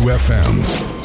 FM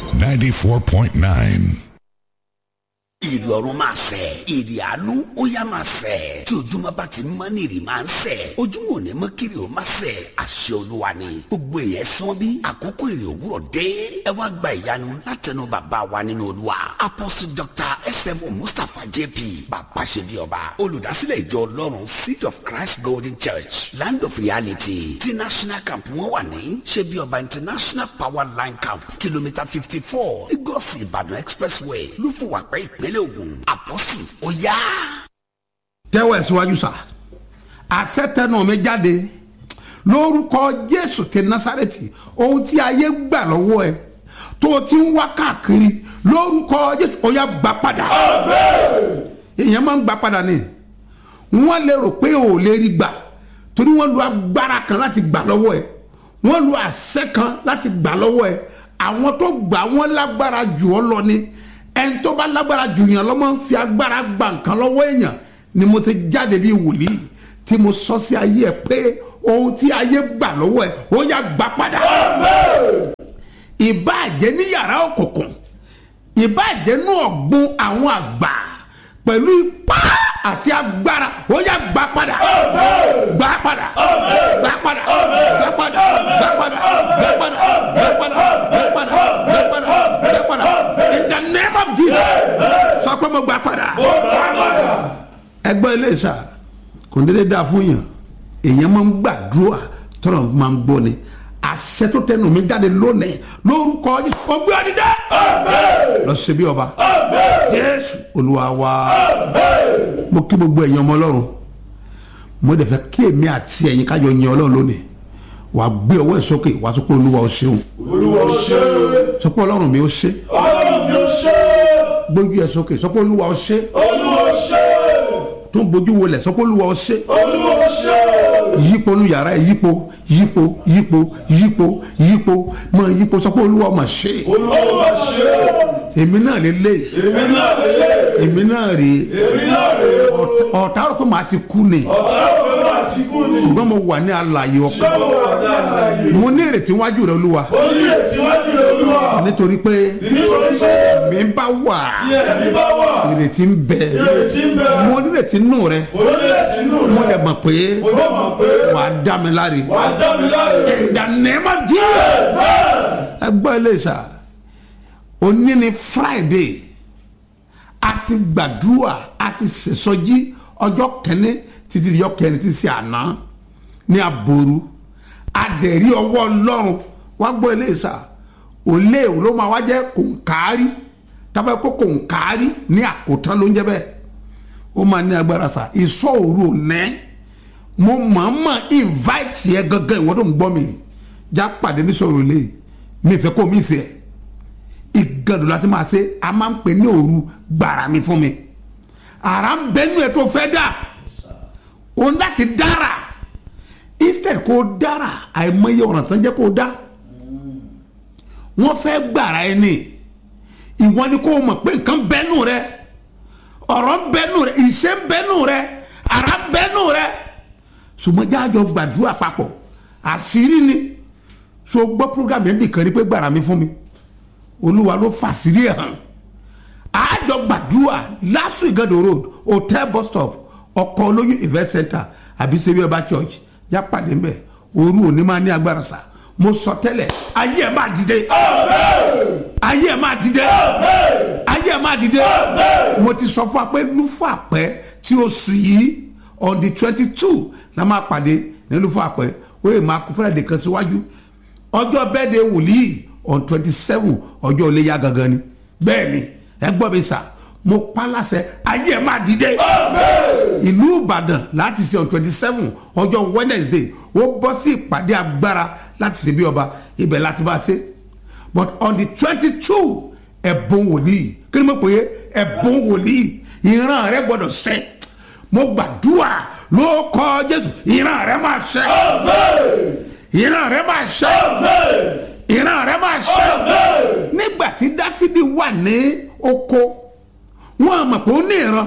94.9. ìrì ọ̀run máa sẹ̀ ìrì àánú ó yá máa sẹ̀ tí ojúmọ́ bá ti mọ́ ní ìrì máa ń sẹ̀ ojúmọ́ ò ní mọ́ kiri ó máa sẹ̀ àṣẹ olúwa ni gbogbo èèyàn sán bí àkókò ìrì òwúrọ̀ dé ẹ wá gba ìyanu látẹnu bàbá wa nínú olúwa apostle dr sm mustapha jp bàbá ṣe bí ọba olùdásílẹ̀ ìjọ ọlọ́run seed of christ golden church land of reality ti national camp wọn wà ní ṣe bí ọba international power line camp kìlómítà fifty four lagos ìbàdàn expressway lúfùwàpẹ́ ìpínlẹ̀ ògùn apostle ó yá. tẹ́wọ̀ ẹ̀ síwájú sá àṣẹ tẹnu mi jáde lórúkọ jésù ti násàrẹ́tì ohun tí ayé gbà lọ́wọ́ ẹ tó o ti ń wá káàkiri lórúkọ jésù ó yá gbà padà èèyàn máa ń gbà padà ni wọ́n lè rò pé ò lè rí gbà torí wọ́n lu agbára kan láti gbà lọ́wọ́ ẹ wọ́n lu àṣẹ kan láti gbà lọ́wọ́ ẹ àwọn tó gbà wọ́n lágbára jù ọ́ lọ ni ẹni tó bá lágbára jù yàn lọ́mọ ń fi agbára gba nǹkan lọ́wọ́ èèyàn ni mo ti jáde bíi wòlíì tí mo sọ sí ayé ẹ pé ohun tí ayé gbà lọ́wọ́ ẹ ó yá gbà padà. ìbáàjẹ́ ní yàrá òkùnkùn ìbáàjẹ́ ní ọ̀gbun àwọn àgbà pẹ̀lú ipá àti agbára ó yá gbà padà. gbà padà gbà padà gbà padà gbà padà gbà padà gbà padà gbà padà gbà padà gbà padà in the name of jesus sọ pé mo gbà padà. ẹgbẹ́ ilé ìsà kò ní lè dáa fún yàn èèyàn máa ń gbàdúrà tọ́lọ̀ máa ń gbọ́ ni àṣẹ tó tẹnu mi jáde lónìí lórúkọ ọgbẹ́ ọdídá lọ sí bí ọba jésù olúwa wa mo kí gbogbo ẹ̀yin ọmọ ọlọ́run mo dẹ̀ fẹ́ kí èmi àti ẹ̀yin kájọ yin ọlọ́run lónìí wàá gbé ọwọ́ ẹ̀ sókè wàá sọ pé olúwa ó ṣeun olúwa ṣe sọ pé ọlọ́run mi ó ṣe ọlọ́run mi ó ṣe gbójú ẹ̀ sókè sọ pé olúwa ó ṣe olúwa ṣe tó ń bójú wọlé sọ pé olúwa ó ṣe olúwa ṣe yípo nu yàrá ẹ yípo yípo yípo yípo yípo mọ yípo sọ pé olúwa mà ṣe olúwa ṣe èmi náà lè lé èmi náà lélẹ̀ èmi náà rè èmi náà rè é ọ̀tá rò pé màá ti kú ni ọ̀tá ọ̀fẹ́ máa ti kú ni ṣùgbọ́n mo wà ní alààyè ọkàn ṣọ́wọ́ wà ní àlàyé mo ní ìrètí wájú rẹ olúwa ó ní ètíwájú rẹ̀ olúwa nítorí pé nítorí pé mi bá wà tí ẹ̀mí bá wà ìrètí ń bẹ ìrètí ń bẹ mo ní ìrètí nù rẹ onílẹ̀sí nù mo rẹ̀ dẹ̀ mọ̀ pé mo dẹ̀ mọ̀ pé wàá dá mi láre wàá dá mi láre in the name of Jesus ẹgbẹ́ ilé ìsà òní ni friday a ti gbàdúrà a ti ṣèṣọjí ọjọ́ kẹ́ni títí di ọjọ́ kẹ́ni títí àná ní aboru adẹ̀rí ọwọ́ ọlọ́run wá gbọ́ ilé ìsà òlé ló máa wá jẹ́ kòǹkárí tábà kó kòǹkárí ní àkótán ló ń jẹ́ bẹ́ẹ̀ ó máa ní agbára sà ìsọ òru ònẹ́ mo mọ̀ọ́mọ̀ invite yẹ gangan ìwọ́n tó ń gbọ́ mi já pàdé ní sọ̀rọ̀ ilé mi fẹ́ kó mi sí ẹ̀ ìgàdùn láti máa ṣe a máa ń pè ní òru gbàrà mi fún mi àrà ń bẹnu ẹ̀ tó fẹ́ dà o ń láti dára instead kó dára àìmọye ọ̀ràn tán jẹ́ kó dá wọ́n fẹ́ gbàrà ẹ ní ìwọ ni kó o mọ̀ pé nǹkan bẹ́nu rẹ ọ̀rọ̀ bẹ́nu rẹ ìṣe bẹ́nu rẹ àrà bẹ́nu rẹ ṣùgbọ́n jáàjọ gbàdúrà papọ̀ àṣírí ni so gbọ́ program yẹn nìkan rí pé gbàrà mi fún mi olúwa ló fàṣírí ẹ̀ hàn àjọ gbàdúrà lásù ìgàdò road hotel bus stop ọkọ̀ olóyún event center àbí sẹ́bí ọba church yá pàdé mbẹ́ òru òní máa ní agbára sá mo sọ tẹ́lẹ̀ ayé ẹ̀ máa dìde ayé ẹ̀ máa dìde ayé ẹ̀ máa dìde mo ti sọ fún wa pé lúfọ àpẹ tí oṣù yìí on the twenty two la máa pàdé ní lúfọ àpẹ ó yẹ máa kó fúnra kan síwájú ọjọ́ bẹ́ẹ̀ de wòlíì on twenty seven ọjọ́ iléyà gangan ni bẹ́ẹ̀ ni ẹ gbọ́ mi sà mo pa láṣẹ ayé ẹ̀ máa dìde ìlú ìbàdàn láti ṣe on twenty seven ọjọ́ wednesday ó bọ́ sí ìpàdé agbára láti ṣe bí ọba ibẹ̀ láti bá ṣe but on the twenty two ẹ̀bùn wòlíì kí ni mo pè é ẹ̀bùn wòlíì ìran rẹ gbọ́dọ̀ ṣẹ mo gbàdúrà ló kọ jésù ìran rẹ máa ṣẹ ìran rẹ máa ṣẹ ìran rẹ máa ṣẹ nígbà tí dáfídì wà ní oko wọn mọ̀ pé ó ní ìran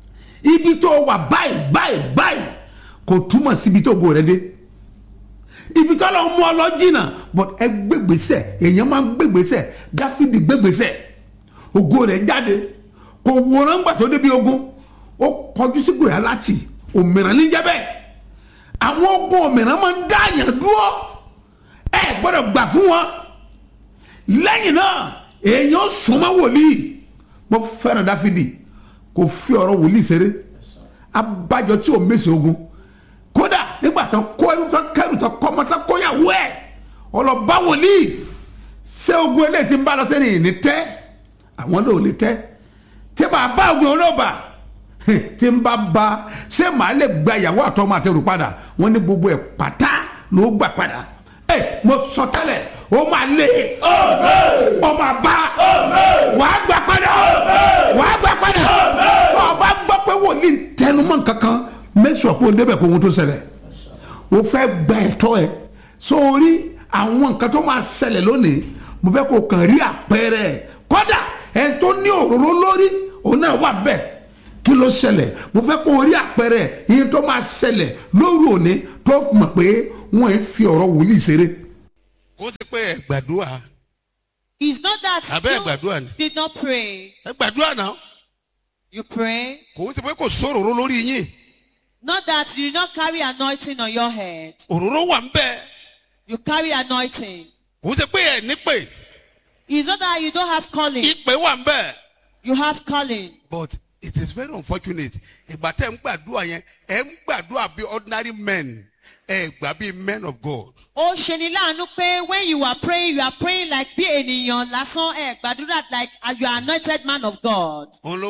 ibi tó wà báyìí báyìí báyìí kò túmọ̀ síbi tó go rẹ dé ibi tí ọlọ́run mú ọ lọ jìnnà but ẹ gbégbèsè èèyàn máa ń gbégbèsè dáfídì gbégbèsè ògo rẹ̀ jáde kò wòran gbà tó débi ogun ó kọjú sí gòyà láti òmìnira níjẹ́ bẹ́ẹ̀ àwọn ogun òmìnira máa ń dá àyàn dúró ẹ gbọ́dọ̀ gbà fún wọn lẹ́yìn náà èèyàn súnmọ́ wòlíì mo fẹ́ràn dáfídì kò fi ọ̀rọ̀ wòlíì ṣeré abájọ tí ò mèsì ogun kódà nígbà tó kó ẹrú tó kẹrù tó kọ́ ọmọ tó kóyàwó ẹ̀ ọlọ́ba wòlíì ṣé ogun eléyìí ti ń bá lọ sẹ́ni ìní tẹ́ àwọn náà ò lè tẹ́ tí bá bá ogun olóòbà tí ń bá ba ṣé màá lè gba ìyàwó àtọmọ àtẹrù padà wọn ní gbogbo ẹ̀ pátá ló gbà padà ẹ mo sọ tẹ́lẹ̀ ó máa lé ó máa bá wàá gbà padà wàá gbà padà ọba gbọ́ pé wòlíì ń tẹnumọ́ kankan make sure pé o débẹ̀ kó ohun tó ṣẹlẹ̀ o fẹ́ gba ẹ̀tọ́ ẹ̀ sórí àwọn nǹkan tó máa ṣẹlẹ̀ lónìí mo fẹ́ kó kàn rí àpẹẹrẹ ẹ̀ kódà ẹ̀ tó ní òróró lórí òun náà wà bẹ́ẹ̀ kí ló ṣẹlẹ̀ mo fẹ́ kó rí àpẹẹrẹ ẹ̀ iye tó máa ṣẹlẹ̀ lórí òní tó mọ̀ pé wọ́n ń fi ọ̀rọ̀ wòlíì ṣeré kó sì pé ẹ gbàdúrà It's not that Abẹ́ you gbàdúrà ni. did not pray. ẹ gbàdúrà náà You pray. kò sì pé kò sóròró lórí yín Not that you did not carry anointing on your head. òróró wà ń bẹ You carry anointing. kò sì pé ẹ nípè It's not that you don't have calling. ìpè wà ń bẹ You have calling. but it is very unfortunate ìgbà tẹ́ ń gbàdúrà yẹn ẹ ń gbàdúrà bí ordinary men ẹ gbà bí men of God Ó ṣe ni láàánú pé when you are praying, you are praying like bí ènìyàn lásán ẹ̀ gbàdúrà like you are anointed man of God. òun ló